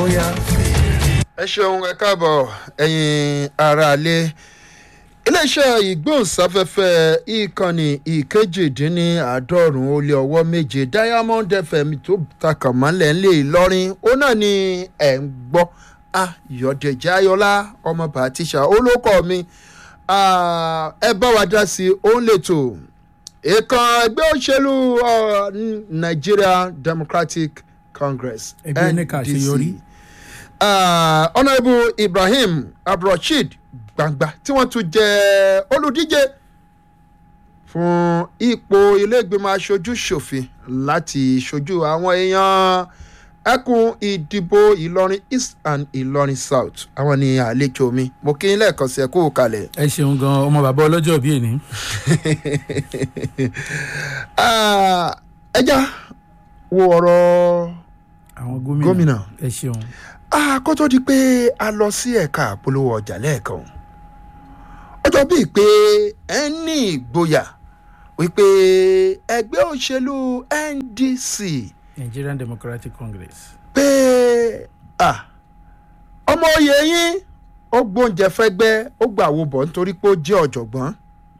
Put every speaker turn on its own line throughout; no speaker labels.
bóyá fèrè.
ẹ ṣeun ẹ káàbọ̀ ẹ̀yin aráalé iléeṣẹ́ ìgbóhùnsáfẹ́fẹ́ ìkànnì ìkejìdínláàádọ́rùn-ún ó lé ọwọ́ méje diamond fm tó takàn mọ́lẹ̀ ńlẹ̀ ìlọrin ó náà ni ẹ̀ ń gbọ́ ayọ̀dẹ̀jẹ̀ ayọ̀lá ọmọ bàtíṣà olóko mi Ah, ẹ bá wa dá sí i ó ń lètò ìkan ẹgbẹ́ òṣèlú uh, nigeria democratic congress
Ẹgbẹ́ oníkà àṣeyọrí.
Ah, honourable ibrahim abdulrasheed gbangba tí wọ́n tún jẹ́ olùdíje fún ipò iléègbìmọ̀ aṣojú ṣòfin láti ṣojú àwọn èèyàn ẹkùn ìdìbò ìlọrin east and ìlọrin south àwọn ni àlejò mi mo kí n lẹ́ẹ̀kan sí ẹ kú kalẹ̀.
ẹ ṣeun gan ọmọ bàbá ọlọ́jọ́ bíi èní.
Ah, ẹ já wo ọ̀rọ̀
àwọn gómìnà
Gómìnà.
ẹ ṣeun.
Ah, kó tó di pé a lọ sí ẹ̀ka àpolówó ọjà lẹ́ẹ̀kan ọjọ́ bíi pé ẹ ní ìgboyà wípé ẹgbẹ́ òṣèlú ndc
nigerian democratic congress.
pé ah, ọmọ oyè yín ó gbóúnjẹ fẹ́gbẹ́ ó gbà wo bọ̀ nítorí pé ó jẹ́ ọ̀jọ̀gbọ́n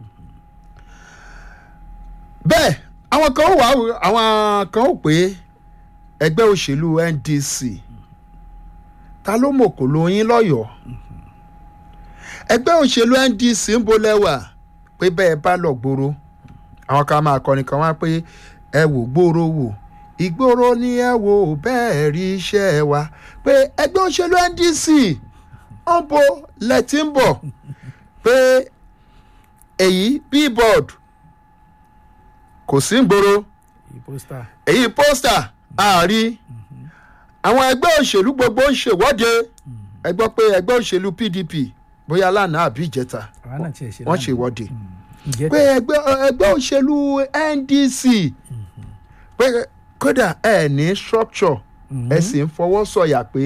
bẹ́ẹ̀ àwọn kan ó wà àwọn kan ó pé ẹgbẹ́ òṣèlú ndc ta ló mọ̀kò lóyún lọ́yọ̀ọ́ ẹgbẹ́ òṣèlú ndc ń bo lẹ́wà pé bẹ́ẹ̀ bá lọ gbòòrò àwọn kan máa kọrin kan wá pé ẹ wò gbòòrò wò ìgboro ni ẹ wò bẹ́ẹ̀ rí iṣẹ́ wa pé ẹgbẹ́ òṣèlú ndc ń bo lẹ́tí ń bọ̀ pé èyí billboard kò sí ń gbòòrò
ìpósítà
èyí pósítà àárí àwọn ẹgbẹ́ òṣèlú gbogbo ń ṣèwọ́de ẹ gbọ́ pé ẹgbẹ́ òṣèlú pdp bóyá lánàá àbí ìjẹta
àwa náà tiẹ̀ ṣe
wọ́n
lánàá.
ṣèwọ́de
ìjẹta
pé ẹgbẹ́ ẹgbẹ́ òṣèlú ndc pé kódà ẹ ní structure ẹ sì ń fọwọ́ sọ̀yà pé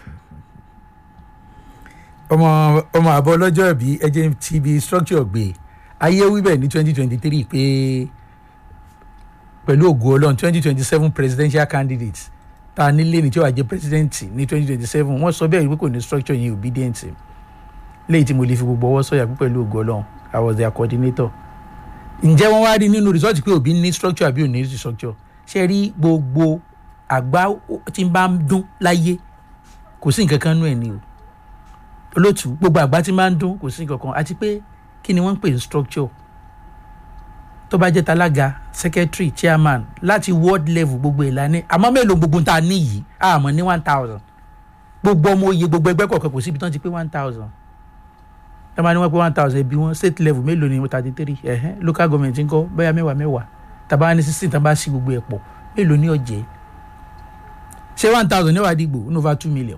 ọmọ ọmọ àbọ̀ ọlọ́jọ́ ìbí ẹjẹ́ ti bi structure gbé ayé wíbẹ̀ ní twenty twenty three pé pẹ̀lú ògo ọlọ́run twenty twenty seven presidential candidate ta nílé ní tí wàá jẹ́ president ní twenty twenty seven wọ́n sọ bẹ́ẹ̀ wípé kò ní structure yẹn obedient léyìí tí mo lè fi gbogbo ọwọ́ sọ̀yà pé pẹ̀lú ògo ọlọ́run i was their coordinator ǹjẹ́ wọ́n wá rí nínú result pé òbí ní structure àbí ò ní structure ṣe rí gbogbo àgbá tí ń bá ń dún láyé kò sí nǹkan kan nú ẹ̀ ní o olótú gbogbo àgbá tí máa ń dún kò sí nǹkan kan àti pé kí ni wọ́n ń pè ní structure tó bá jẹ́ talága secretary chairman láti world level gbogbo ìlànà àmọ́ mélòó gbogbo tá a ní yìí àmọ́ ní one thousand gbogbo ọmọ oyè gbogbo ẹgbẹ́ kọ̀ọ̀kan kò síbi tán ti pé one thousand tá a máa ní wọ́n pé one thousand ẹbí wọn state level mélòó ni thirty three ẹ̀hẹ́n local government ń kọ́ bẹ́ẹ̀ mẹ́wàá mẹ́wàá tàbá ní sixteen tàbá sí gbogbo ẹ̀ pọ̀ mélòó ní ọ̀jẹ̀ ṣé one thousand níwájú dìgbò ní over two million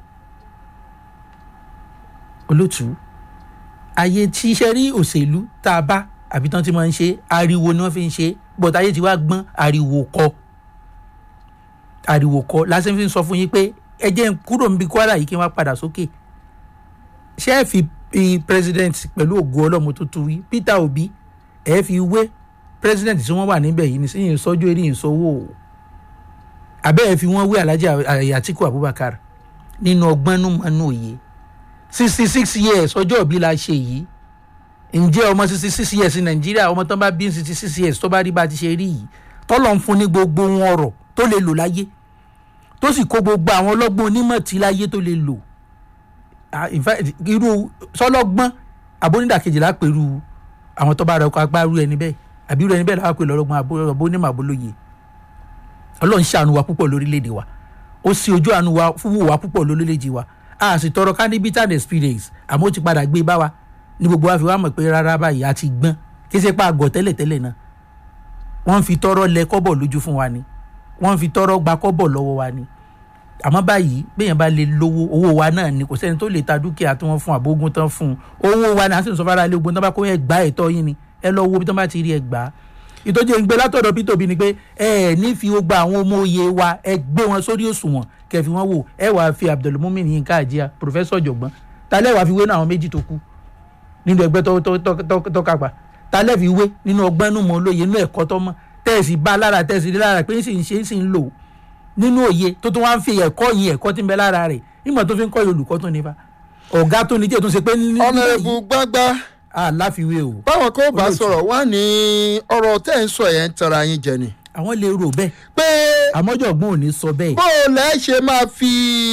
olótú ayé tí iṣẹ́ rí òṣèlú tá a bá àbí tán ti máa ń ṣe ariwo ni wọ́n fi ń ṣe bọ́tà ayé ti wá gbọ́n ariwo kọ́ ariwo kọ́ lásán fi ń sọ fún yín pé ẹ jẹ́ n kúrò níbi kwara yìí kí n wá padà sókè ṣé ẹ fi fi president pẹ̀lú ògo ọlọ́mọ tó tu wí peter obi ẹ fi wé president tí wọ́n wà níbẹ̀ yìí ní sẹ́yìn sọ́jú eré ìṣòwò àbẹ́ ẹ fi wọ́n wé alhaji atiku abubakar nínú ọgbọ́n nínú òye sixty six years ọjọ́ òbí la ṣe yìí ǹjẹ́ ọmọ sixty six years ní nàìjíríà ọmọ tán bá bí sixty six years tó bá rí bá ti ṣe rí yìí tọ́lọ̀ ń fún ní gbogbo wọn ọ̀rọ̀ tó lè lò láyé tó sì kó gbogbo àwọn ọlọ́gbọ́n onímọ̀ tí láyé tó lè lò Ah, in fact, irú sọlọ́gbọ́n abónídàkejì lápẹ̀rù àwọn tó bá rẹ ọkọ̀ agbárú ẹni bẹ́ẹ̀ àbí irú ẹni bẹ́ẹ̀ láwọn pè lọ́lọ́gbọ́n abónímọ̀ abólóye ọlọ́run ṣàánú wa púpọ̀ lórílẹ̀‐èdè wa ó sì ojú àánú wa fún wò wá púpọ̀ lórílẹ̀‐èdè wa a sì tọrọ candidate and experience àmọ́ ó ti padà gbé bá wa ní gbogbo wa fi wá mọ̀ pé rárá báyìí a ti gbọ́n kí ṣe pa àgọ̀ tẹ́lẹ̀tẹ́lẹ̀ náà wọ́n fi tọrọ lẹ kọ́bọ̀ lójú fún wa ni wọ́n fi tọrọ gba kọ́bọ̀ lọ́wọ́ wa ni àmọ́ báyìí béèyàn bá lè lówó owó wa náà ni kò sẹ́ni tó lè ta dúkìá tí wọ́n fún àbógun tán fún un owó wa náà sì ń sọ fara ilé ogun tán bá kó ẹ gbá ẹ̀tọ́ yín ni ẹ lọ wo bí tán bá ti rí ẹ gbà á ìtọ́jú ìgbé látọ̀dọ̀ peter obi ni pé ẹ ẹ ní fi gbogbo àwọn ọmọ òye wa ẹ gbé wọn sórí òṣùwọ̀n kẹfì wọn wò ẹ wàá fi abdulmumin yinka àjíà pòfẹ́sọ̀ ọ̀jọ̀gbọ́n talẹ́ wàá fi wé náà àwọn méjì tó kú nínú ẹgbẹ́ tó tó tó tó tó kápá talẹ́ fi wé nínú ọgbọ́n nínú mọ́ olóye nínú ẹ̀kọ́ tó mọ́ tẹ́ẹ̀sì bá lára tẹ́ẹ̀sì rí lára pé ń sì ń ṣe ń sì ń lò nínú òye tó tún wá ń fi ẹ̀kọ́ yìí ẹ̀kọ́ tí ń bẹ lára rẹ̀ ìmọ̀ tó fi ń kọ́ olùkọ́ tó ní fa ọ̀gá tó ní jẹ́ tó ń ṣe pé ní
ọ̀nàrẹ́bù gbágbá
àláfiwé o
báwọn kò bá
Olóòtú.
sọ̀rọ̀ wá ní ọ̀rọ̀ tẹ́ ń sọ yẹn ń tara yín jẹ ni
àwọn lè rò bẹ́ẹ̀
pé
àmọ́jọ̀gbọ́n ò ní sọ bẹ́ẹ̀
bó o lẹ́ ṣe máa fi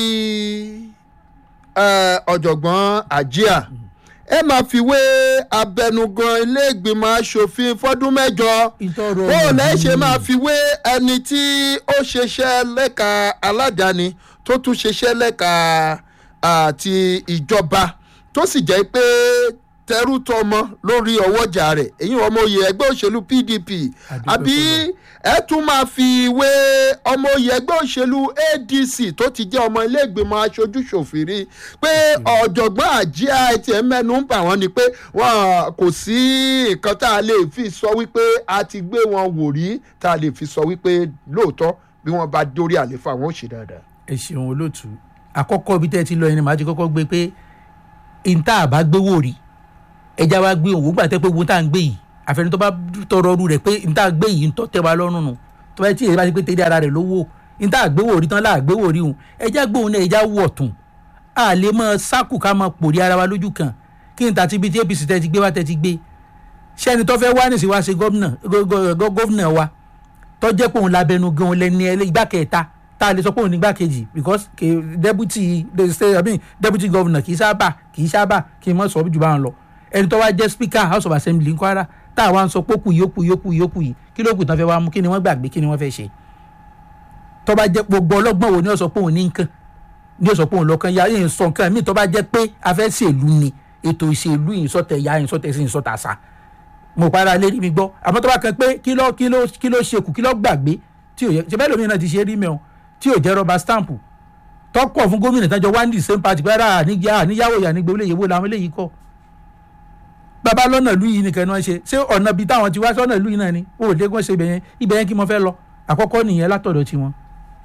eh, ọ̀jọ̀gbọ́n àjíà ẹ máa fi wé abẹnugan ilé ìgbìmọ̀ asòfin fọ́dún mẹ́jọ
ìtọ́rọ
bó o lẹ́ ṣe máa fi wé ẹni tí ó ṣeṣẹ́ lẹ́ka aládàáni tó tún ṣeṣẹ́ lẹ́ka àti ìjọba tó sì jẹ́ pé tẹrú tọmọ lórí ọwọ́jà rẹ̀ èyí ọmọ oyè ẹgbẹ́ òṣèlú pdp
Àdúpẹ́
àbí ẹ tún máa fi wé ọmọ oyè ẹgbẹ́ òṣèlú adc tó ti jẹ́ ọmọ ilé ìgbìmọ̀ aṣojú ṣòfìrí pé ọ̀jọ̀gbọ́n àjíà ẹtì ẹ̀ mẹ́nu ń bà wọ́n ni pé wọn kò sí nǹkan tá a lè fi sọ wípé a ti gbé wọn wò rí tá a lè fi sọ wípé lóòótọ́ bí wọ́n bá dórí àléfà wọn ò ṣe dáadáa.
ẹ ṣeun olóòtú àkọ́kọ́ ibi tẹ́ ẹ ti lọ ẹni màá ti kọ́kọ́ gbé pé ìta àbá gbé wò rí ẹja wa gbé òun gbà tẹ́ pé wo tá à ń gbé yìí àfẹnú tó bá tọrọ ọrú rẹ̀ pé ìta gbé yìí ń tọ́ tẹ́ wa lọ́rùn nù tó bá tí èyí bá ti pé tẹ́lẹ̀ ara rẹ̀ lówó ìta gbé wò rí tán láà gbé wò rí hùn ẹja gbé òun náà ẹja wọ̀ tún a lè mọ sákù ká mọ pòrí ara wa lójú kan kí n ta ti bi tí apc tẹ́ ti gbé wa tẹ́ ti gbé sẹ́ni tó fẹ́ wá nìsí wá ṣe gómìnà gó- gó- gó- gómìnà wa tó jẹ́ pé òun labẹnu gan òun lẹni ẹlẹ́ igbá kẹta tá a lè sọ pé òun ní igbá kejì because kì í deputy the state i mean deputy governor kì í sábà kì í sábà kì í mọ̀ sọ jù bá ń lọ ẹni tó wá jẹ́ speaker house of assembly ń kwara tá a wá ń sọ pé ó kù yìí ó kù yìí ó kù yìí ó kù yìí kí ló kù tán fẹ́ wá mú kí ni wọ́n gbàgbé kí ni wọ́n fẹ́ ṣe tó bá jẹ́ gbogbo ọlọ́gbọ́n wo ni ó sọ pé òun ní nǹkan ni ó sọ pé òun lọ́kàn ya yìí ń sọ nǹkan míì tó bá jẹ́ pé a fẹ́ ṣèlú ni ètò ìṣèlú ìsọtẹ̀ ya ìsọtẹ̀ sí ìsọtẹ̀ àṣà mo para lérí mi gbọ́ àmọ́ tó bá kan pé kí ló kí ló kí ló ṣe kù kí ló gbàgbé tí ò yẹ ṣe bẹ́ẹ̀ lómi náà ti ṣe rí mẹ́wọ̀n tí ò jẹ́ rọba stamp tọ́pọ̀ fún gómìnà tán jọ wá ní the same party pé ara àníyá àníyáwó ìyá nígbè olóyè wo làwọn eléyìí kọ́ bàbá lọ́nà ìlú yìí nìkan ni wọ́n ṣe ṣé ọ̀nà bíi táwọn ti wá sọ́nà ìlú yìí náà ni ó lè wọ́n ṣe ibẹ̀ yẹn ibẹ̀ yẹn kí mo fẹ́ lọ àkọ́kọ́ nìyẹn látọ̀dọ̀ tiwọn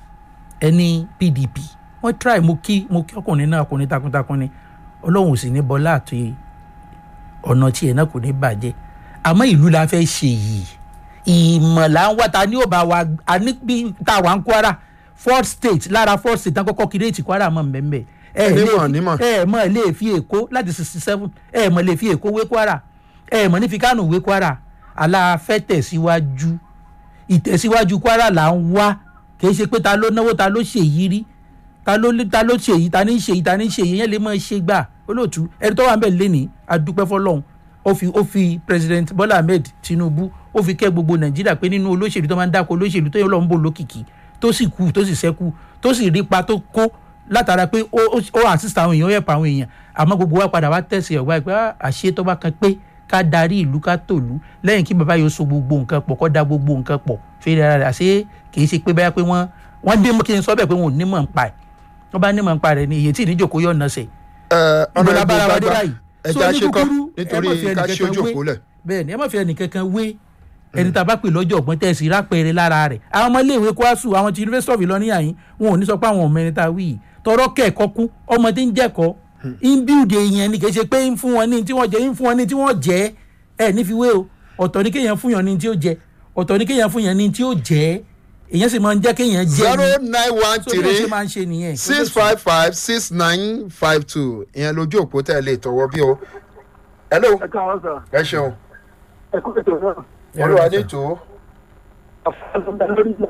ẹni pdp wọ́n try mo kí mo kí ọkùnrin náà ọkùnrin takuntakun ni ọlọ́run ò sì ní bọ́lá àti ọ̀nà tiẹ̀ náà kò ní bàjẹ́ àmọ́ ìlú la fẹ́ ṣe yìí ìmọ̀ là ń wá ta ní òbá wa a ní bí tá a wà ń kwara fourth state lára fourth state tán kọ́kọ́ kírètì kwara mọ̀ mbẹ́mbẹ́ ẹ lè
Nímọ̀,
fi-
nímọ̀.
ẹ mọ̀ lè fi èkó láti sixty seven ẹ mọ̀ lè fi èkó wé kwara ẹ mọ̀ ní fi kánò wé kwara aláfẹ́ tẹ̀síwájú ìtẹ̀síwájú kwara là ń wá kì í ṣe pé ta ló náwó ta ló ṣèyí rí ta ló ta ló ṣe yìí ta ní ṣe yìí ta ní ṣe yìí yẹn lè mọ ṣe gbà olóòtú ẹni tó wà ń bẹ̀ lẹ́nìí adúpẹ́ fọlọ́hún ó fi ó fi president bola ahmed tinubu ó fi kẹ́ gbogbo nàìjíríà pé nínú olóṣèlú tó máa ń dáko olóṣèlú tó yẹ lọ́n bò lókìkí tó sì kú tó sì sẹ́kù tó sì rí pa tó kó látara pé ó ó- ó assist àwọn èèyàn ó yẹ̀pọ̀ àwọn èèyàn àmọ́ gbogbo wa padà wá tẹ̀sí ọ̀gbá pé ah, àṣé tó bá kan pé ká darí ìlú ká tòlú lẹ́yìn kí bàbá yóò so gbogbo nǹkan pọ̀ kó da gbogbo nǹkan pọ̀ fèrè ara rẹ̀ àṣé kì í ṣe pé báyà pé wọ́n wọ́n dé mú kí n sọ bẹ́ẹ̀ pé wọn ò ní mọ̀ ń pa ẹ̀ wọ́n bá ní mọ̀ ń pa rẹ̀ ni èyí tí ìníjòkó yọ̀ ọ̀nà sẹ̀
ọ̀nà
ìgbọ́lá
ìbò
bára wa dé
gbàgbà
báyìí. So,
ẹja
ní
ṣe kọ́
kúkúrú, ẹ
nítorí
má fi
ká
ẹnìkankan
ṣojú
wé.
òpó lẹ̀.
bẹ́ẹ̀ ni ẹ má fi ẹnìkankan wé ẹni tá a bá pè lọ́jọ́ ọ̀gbọ́n tẹ̀sí rápẹ̀rẹ̀ lára rẹ̀ àwọn ọmọ iléèwé kwasu àwọn ti university of Ìlọrin yàyín wọn ò ní sọ pé àwọn ọmọ ẹni tá a wí yìí tọrọ kẹ́ẹ̀kọ́ kú ọmọ tí ń jẹ́kọ́ ń bíùdì èèyàn ni kì í ṣe pé ń fún wọn ní tí wọ́n jẹ ń fún wọn ní tí wọ́n jẹ ẹ ní fi wé o ọ̀tọ̀ ní kéèyàn fún yàn ní tí ó jẹ ọ̀tọ̀ ní kéèyàn fún yàn ní tí ó jẹ èèyàn sì máa ń jẹ́ kéèyàn jẹ
zero
ni
nine one
so bí wọ́n ṣe
three
máa ń ṣe nìyẹn
six five five six nine five two ìyẹn lójú òpó tẹ̀ lè tọwọ́ bí o. hello
ẹ káwọn sọ
ẹ ṣeun
ẹ kú ètò náà
olúwa ní tò ó.
àfọwọ́sọ̀dá lórí ìlà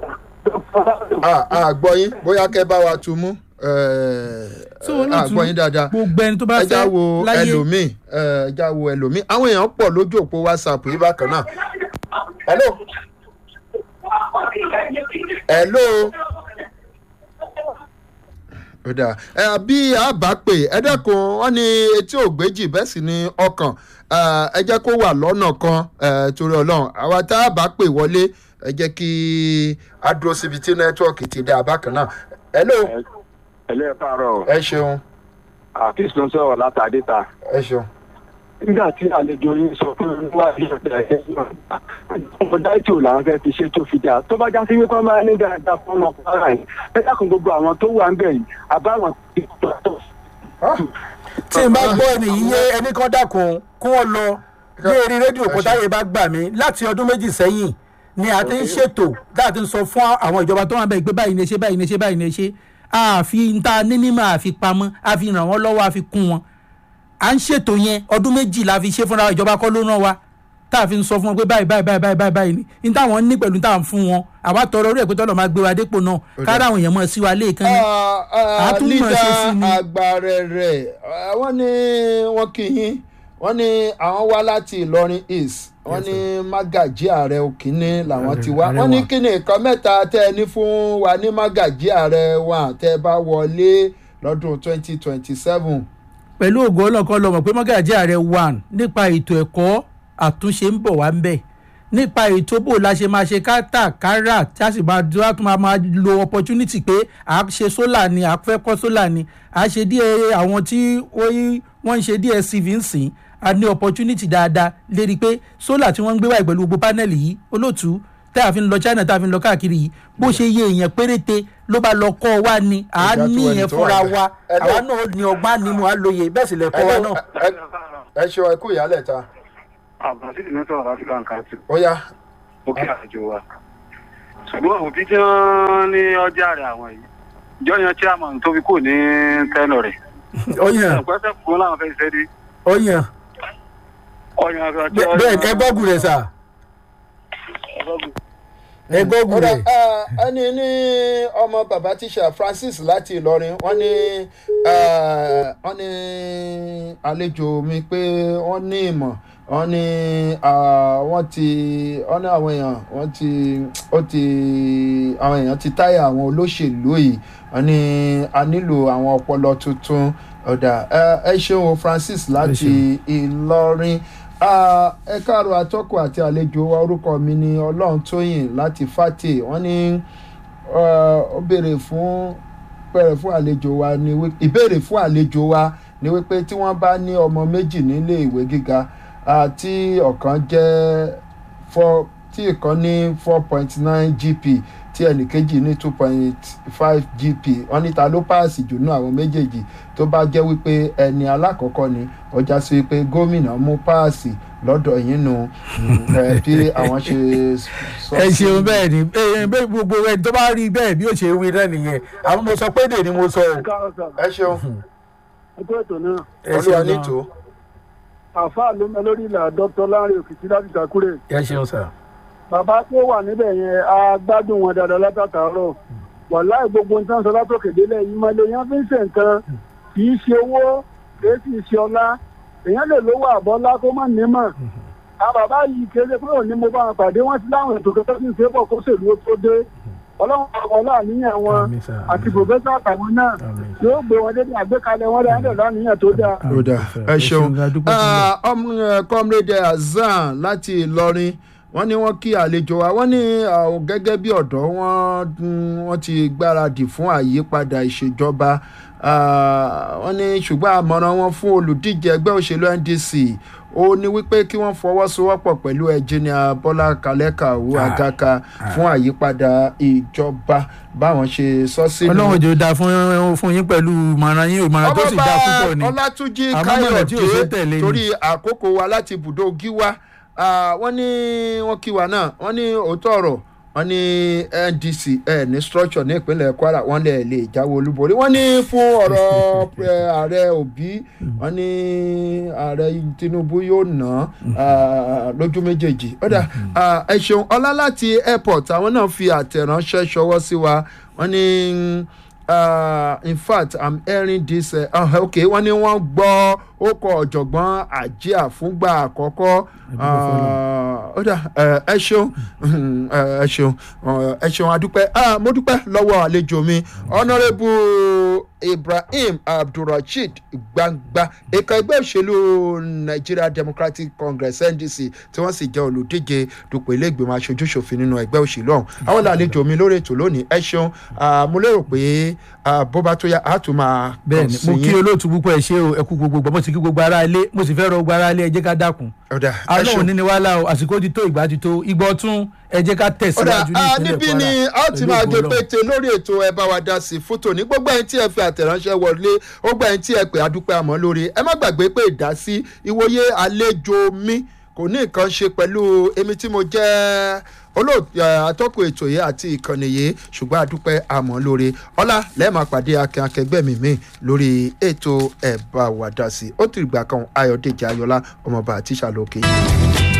a gbọ́ yín bóyá kẹ́ bá wa tu mú
so
a
olóòtú
gbọ́ yín dáadáa
gbogbo ẹni tó bá
ẹja
fẹ́
wo
láyé
ẹlòmíì ẹ, ẹja wo ẹlòmíì àwọn èèyàn pọ̀ lójú òpó whatsapp yìí bákan náà. hello hello ó dáa ẹ bí a bá pè ẹ dẹ́kun wọ́n ní etí ògbéjì bẹ́ẹ̀ sì ni ọkàn ẹ, ẹ jẹ́ kó wà lọ́nà kan ẹ, torí ọlọ́run àwa tá a bá pè wọlé ẹ jẹ́ kí a dúró síbi tí nẹ́tíwọ̀kì ti dá bákan náà. hello
ẹlẹ́ káàárọ̀
ẹ ṣeun
àfíìsì ló ń sọ̀rọ̀ látàdé ta
ẹ ṣeun.
nígbà tí àlejò yín sọ pé wà ní ọ̀dà ẹ̀ ọmọ dáìtì ò làwọn fẹ́ fi ṣe tó fi dáa tó bá já sí wípé máa ní dáadáa fún ọmọ kwara yìí ẹ dákun gbogbo àwọn tó wà ń bẹ̀ yìí àbáwọn ti tó tó.
tí n bá gbọ́ ẹni yìí yé ẹni kan dákun kó wọ́n lọ ní eré rédíò kó táyé bá gbà mí láti ọdún méjì sẹ́yìn ni a ti ń ṣètò tá a ti ń sọ fún àwọn ìjọba tó wà bẹ́ẹ̀ pé báyìí ni ẹ ṣe báyìí ni ẹ ṣe báyìí ni ẹ ṣe
àfi ń ta nínímọ̀ àfi pamọ́ àfi ràn wọ́n lọ́wọ́ àfi kún wọn à ń ṣètò yẹn ọdún méjì la fi ṣe fúnra ìjọba kọ́ ló ràn wá tá a fi ń sọ fún wọn pé báyìí báyìí báyìí báyìí báyìí báyìí ni ní táwọn ní pẹ̀lú táwọn fún wọn àwa tọrọ orí ẹ̀ pé tọ́lọ̀ máa gbé wa dépò náà kára àwọn èèyàn mọ̀ sí wa léèkan ní. àtúmọ̀ ṣe sí ni.
àgbàrẹ̀rẹ̀ wọ́n ní wọ́n kì í yín wọ́n ní àwọn wá láti ìlọrin east wọ́n ní mágàjí ààrẹ òkínní làwọn ti wá
ààrẹ
wọ́n ní
wa.
kí ni nǹkan mẹ́ta tẹ́ ẹ ní fún wa ní mágàjí ààrẹ wa tẹ́ ẹ bá wọlé lọ́dún twenty twenty seven.
pẹ̀lú ògo ọlọ́kan lọ́mọ̀ pé mọ́gàjí ààrẹ one nípa ètò ẹ̀kọ́ àtúnṣe ń bọ̀ wá ń bẹ̀ nípa ètò bò la ṣe máa ṣe kátàkárà tí a sì máa dúró a tún máa máa lo opportunity pé à á ṣe sólà ni à á fẹ́ kọ́ sólà ni à á ṣe díẹ̀ àwọn tí wọ́n wọ́n ń ṣe DSTV ń sìn a ní opportunity dáadáa lérí pé sólà tí wọ́n ń gbé wáyé pẹ̀lú gbogbo panel yìí olóòtú tá a fi ń lọ China tá a fi ń lọ káàkiri yìí bó ṣe yé èèyàn péréte ló bá lọ kọ́ wa ni à á
Ìjà tó
ní
ẹni
ìyẹn
tó wà
fúnra
bẹ́ẹ̀.
wa
Ẹ lọ.
àwa náà ní ọgbọ́n ànímọ̀ àlóye bẹ́ẹ̀ sì lẹ̀ kọ́ wa náà.
ẹ ṣe ọ ẹkú ìyálẹ̀ ta
àbàṣìlì ní sọ̀rọ̀ láti kàn kàn sí
ó yá
ó kí àjò wa. ṣùgbọ́n òbí tí wọ́n ní ọjà rẹ̀ àwọn yìí jọyàn chairman tó fi kù ní tẹ́lọ̀ rẹ̀.
ọyàn
ọ̀pẹ́sẹ̀ fún làwọn fẹ́ ṣẹ́ dé
ọyàn
ọyàn àgbà tí
bẹ́ẹ̀ ẹ gbọ́gùn rẹ̀ sà ẹ gbọ́gùn
Ọ̀dà,
rẹ̀.
ah, ẹni ní ọmọ bàbá tíṣà Francis láti Ìlọrin wọ́n ní ah, wọ́n ní àlejò mi pé wọ́n ní ìmọ̀ wọ́n ní ah, wọ́n ti wọ́n ní àwọn èèyàn wọ́n ti ó ti àwọn èèyàn ti táyà àwọn olóṣèlú yìí wọ́n ní a nílò àwọn ọpọlọ tuntun ọ̀dà ẹ- ẹ ṣeun o Francis láti Ìlọrin Ah, ẹ káàárọ̀ atọ́kùn àti àlejò wa orúkọ mi ni ọlọ́run tóyìn láti fàtè wọ́n ní ah, ó béèrè fún bẹ̀rẹ̀ fún àlejò wa ni wí- ìbéèrè fún àlejò wa ni wípé tí wọ́n bá ní ọmọ méjì nílé ìwé gíga ah, tí ọ̀kan jẹ́ four tí ìkan ní four point nine gp tí ẹnìkejì ní two point five gp wọ́n ní ta ló páàsì jù nú àwọn méjèèjì tó bá jẹ́ wípé ẹni alákọ̀ọ́kọ́ ni ọjà sí wípé gómìnà mú páàsì lọ́dọ̀ yín nu ẹ, bí àwọn ṣe sọ
ẹ
sí-
ṣeun bẹ́ẹ̀ ni ẹ bẹ́ẹ̀ gbogbo ẹni tó bá rí bẹ́ẹ̀ bí ó ṣe wí náà nìyẹn àwọn mo sọ pé èdè ni mo sọ o.
ẹ ṣeun
ẹgbẹ́ ètò náà
ẹ
olúwa
ṣeun náà.
nítò
àáfàá ló mẹ lórí ìlà dr lanre òkìtì láti Ìtàkùrẹ́
ẹ ṣeun sà.
bàbá tó wà níbẹ̀ yẹn a gbádùn wọn dáadáa látàtàárọ̀ wàláì gbogbo nǹkan sọ látòkè délẹ̀ yìí máa lè yàn fi ń ṣe nǹkan kì í ṣe owó kì í sì ṣe ọlá èèyàn lè lówó àbọ́lá kó má nímọ̀ àwọn bàbá yìí kéde pé òní mo bá wọn pàdé wọn ti láwọn ètò kẹtọ́ sí ń ṣe pọ̀ kó ṣèlú ó tó dé ọlọ́run ọlá àníyàn wọn
Àmín sà.
àti pòfẹ́sà àtàwọn náà
Àmín.
yóò gbé wọn débi àgbékalẹ̀ wọn dáadáa láníyàn tó dáa.
ó dà ẹ ṣeun
a dúpẹ́ fún yín.
Ah, ọmọ ẹ, comrade Hasan láti Ìlọrin wọ́n ní wọ́n kí àlejò wa wọ́n ní àwọn gẹ́gẹ́ bí ọ̀dọ́ wọ́n mm, wọ́n ti gbáradì fún àyípadà ìṣèjọba Ah, wọ́n ní ṣùgbọ́n àmọ̀ràn wọn fún olùdíje ẹgbẹ́ òṣèlú NDC ó ní wípé kí wọ́n fọwọ́sowọ́pọ̀ pẹ̀lú ẹnjìnìà Bọ́lá Kalẹ́kàwú
Ah,
Àgàkà fún àyípadà ìjọba báwọn ṣe sọ sínú
ọlọ́run jò dáa fún fún yín pẹ̀lú ìmọ̀ràn yín ìmọ̀ràn tó sì dáa púpọ̀ ni.
ọlátúnjì
Àmọ́ mọ̀nà tí ò ṣe tẹ̀lé
káyọ̀dé
ni.
torí àkókò wa láti ibùdó gíwá Ah, wọ́n ní wọ́n kí wa náà wọ́n ní òótọ́ ọ̀rọ̀ wọ́n ní ndc ẹ̀ ní structure ní ìpínlẹ̀ kwara wọ́n lè lè jáwé olúborí wọ́n ní fún ọ̀rọ̀ eh, ààrẹ òbí wọ́n ní ààrẹ tinubu yóò ná ah, lójú méjèèjì ọ̀dà ah, ẹ ṣeun ọlá láti airport àwọn náà fi àtẹ̀ránṣẹ́ ṣọwọ́ sí wa wọ́n ní uh, in fact i'm hearing this uh, uh, okay wọ́n ní wọ́n gbọ́ ó kọ ọ̀jọ̀gbọ́n àjíà fúngbà àkọ́kọ́ ó dà ẹ ṣeun ẹ ṣeun ẹ ṣeun adúpẹ́ Ah, mo dúpẹ́ lọ́wọ́ àlejò mi honourable ibrahim abdulrasheed gbangba ẹ̀ka ẹgbẹ́ òṣèlú nigeria democratic congress ndc tí wọ́n sì jẹ́ olùdíje dupò ilé ìgbìmọ̀ aṣojú ṣòfin nínú ẹgbẹ́ òṣèlú ọ̀hún àwọn làlejò mi lórí ètò lónìí ẹ ṣeun Ah, mo lérò pé ah, bó bá tó yá a tún máa
bẹ́ẹ̀ ni mo kí olóòtú púpọ̀ ẹ ṣé o ẹ kú gbogbo gbọ́ mo sì kí gbogbo ara ilé mo sì fẹ́ rọ gbogbo ara ilé ẹ jẹ́ ká dákun
ọ̀dà ẹ
alóhùn
ṣeun.
ní ni wàhálà o àsìkò ti tó ìgbà ti tó ìgbà ọtún ẹ jẹ́ ká
ọ̀dà
tẹ̀síwájú ní
ah,
ìpínlẹ̀
níbí
kwara
ni a ó ti
pẹ̀lú
máa
ògo
gé
Ọlọ́run.
pété lórí ètò ẹ bá wa dá sí fótó ní gbogbo ẹni tí ẹ fi àtẹ̀ránṣẹ́ wọlé ó gbà ẹni tí ẹ pè adúpẹ́ àmọ́ lórí ẹ má gbàgbé pé ìdásí ìwòye àlejò mi kò ní nǹkan ṣe pẹ̀lú èmi tí mo jẹ́ olóòtú atọ́kùn ètò yìí àti ìkànnì yìí ṣùgbọ́n àdúpẹ́ àmọ́ lóore ọlá lẹ́ẹ̀ma pàdé akin akẹgbẹ́ mi mi lórí ètò ẹ̀bá wàdà sí ó ti gbà kan ayọ̀dèjì ayọ̀lá ọmọọba àti ìṣàlókè.